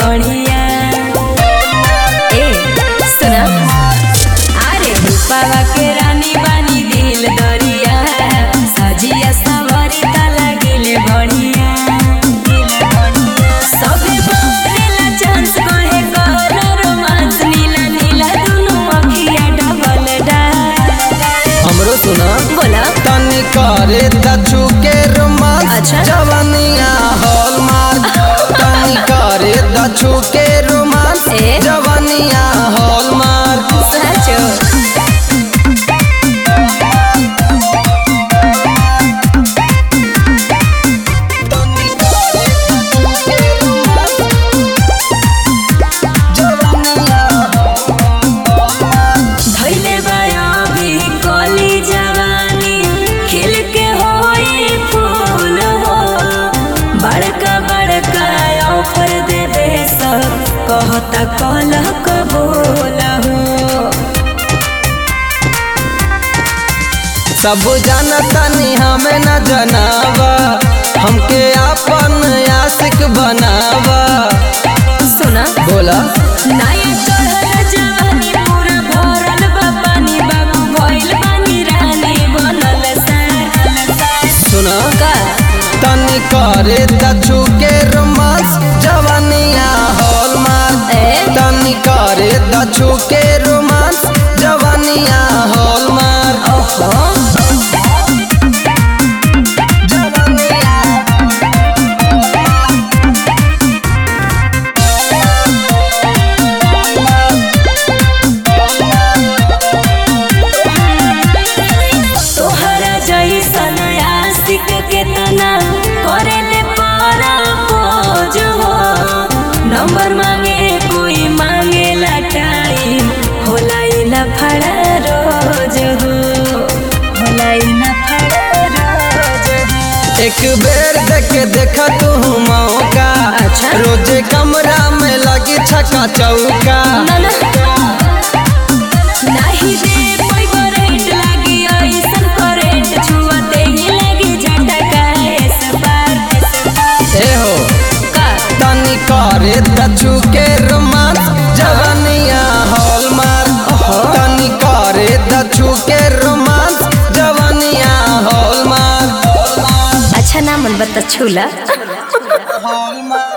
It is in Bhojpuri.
बढ़िया ए सुना अरे रूपावा के रानी बानी दिल दरिया सजिया सवारी ता लागिले बढ़िया सबे बोलेला चांस कहे कर रोमांस नीला नीला दुनु अखिया डबल डा हमरो सुना बोला तनी करे दछु के रोमांस अच्छा। जवानिया हॉलमार्क तनी करे दछु के रोमांस ए? जवानिया हॉलमार्क साचो तनी करे दछु के रोमांस जवानिया धैले बाया भी कली जवानी खिल के होई फूल हो बड़का बड़का ऑफर देबे सब कहता कल कबूल हो सब जानतानी हमें न जनावा हमके अपन आशिक बनावा सुना बोला नया चढ़ल जवानी पूरा भरल बा पानी बाबू भइल बानी रानी बनल सार सुना का तनी करे दछु के रोमांस जवानिया हॉलमार्क ए? तनी करे दछु के रोमांस जवानिया हॉलमार्क ओहो जवानिया तोहरा जैसन आशिक केतना करेले पारा खोज हो नंबर मांगे कोई मांगे टाइम होला ई ना फड़ा रोज हो होला ई ना फड़ा रोज हो एक बेर देख देखा तू मौका अच्छा। रोजे कमरा में लगी छका चौका ना ना नाही रे कोई करेंट लागी ऐसन करेंट छुअते ही लागी झटका इस बार ए हो का तनी करे दछु के रोमांस जवानिया हॉलमार्क तनी करे दछु के रोमांस जवानिया हॉलमार्क अच्छा ना मन बता छूला हॉलमार्क